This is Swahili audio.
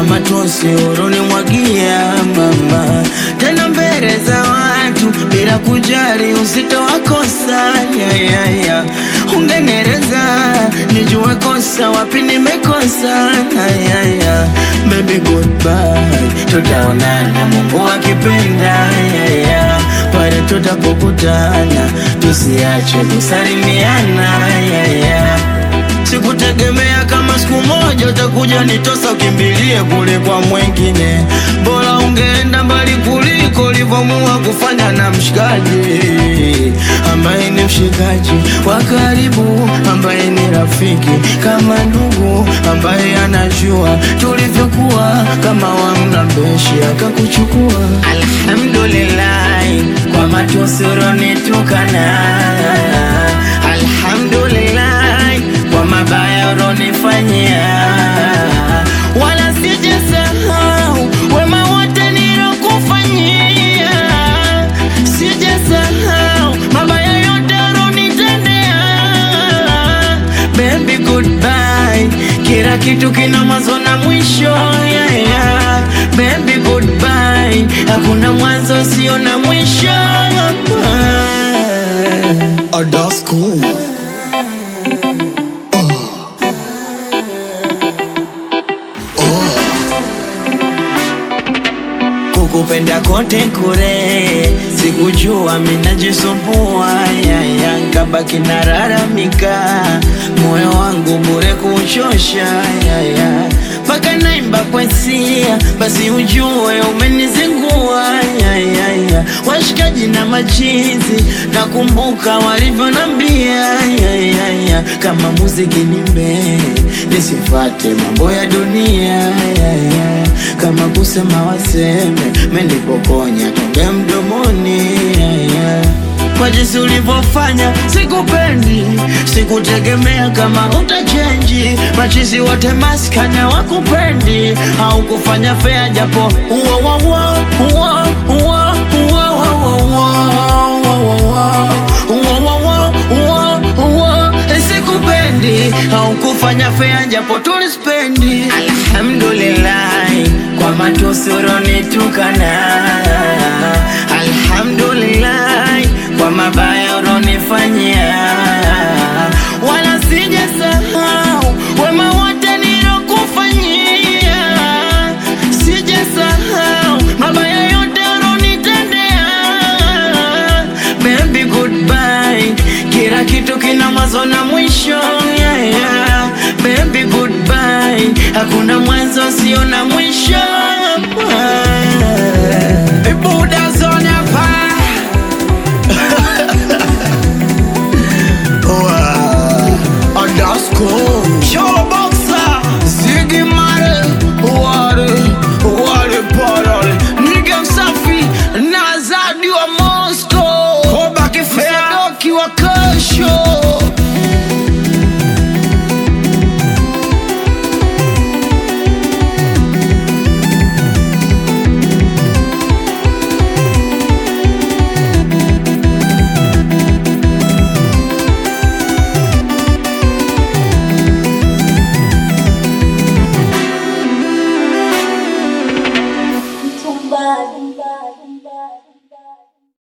kwa matosi uronimwagia mama, tena mbele za watu bila kujali uzito wa kosa yeah, yeah, yeah. Ungenereza nijue kosa wapi nimekosa yeah, yeah, yeah. Baby goodbye, tutaonana Mungu akipenda yeah, yeah. Pale tutapokutana tusiache kusalimiana yeah, yeah. Sikutegemea kama siku moja utakuja nitosa ukimbilie kule kwa mwengine, bora ungeenda mbali kuliko ulivyomua kufanya na mshikaji ambaye ni mshikaji wa karibu, ambaye ni rafiki kama ndugu, ambaye anajua tulivyokuwa kama wamlambeshi akakuchukua. Alhamdulillah kwa matusi uronitukana, alhamdulillah kwa mabaya uronifanyia, wala sijasahau wema wote nilokufanyia, sijasahau mabaya yote uronitendea. Baby goodbye, kila kitu kina mwanzo na mwisho yeah, yeah. Baby goodbye, hakuna mwanzo sio na mwisho Oh, that's cool. kukupenda kote kure, sikujua minajisumbua yaya, nkabaki nararamika, moyo wangu bure kuchosha yaya, mpaka naimba kwa hisia, basi ujue umenizingua yaya, washikaji na machizi, nakumbuka walivyonambia yaya, kama muziki nimbe nisifate mambo ya dunia yaya, kama kusema waseme menipokonya tonge mdomoni yaya. Kwa jinsi ulivyofanya sikupendi, sikutegemea kama utachenji. Machizi wote maskanya wakupendi, au kufanya fea japo uwa uwa uwa uwa uwa uwa uwa uwa uwa uwa sikupendi, au kufanya fea japo tulispendi. Alhamdulillah kwa matusi uronitukana, alhamdulillah kwa mabaya uronifanyia, wala sijasahau wema wote nilokufanyia, sijasahau mabaya yote uronitendea. Baby goodbye, kila kitu kina mwanzo na mwisho yeah, yeah. Baby goodbye, hakuna mwanzo sio na mwisho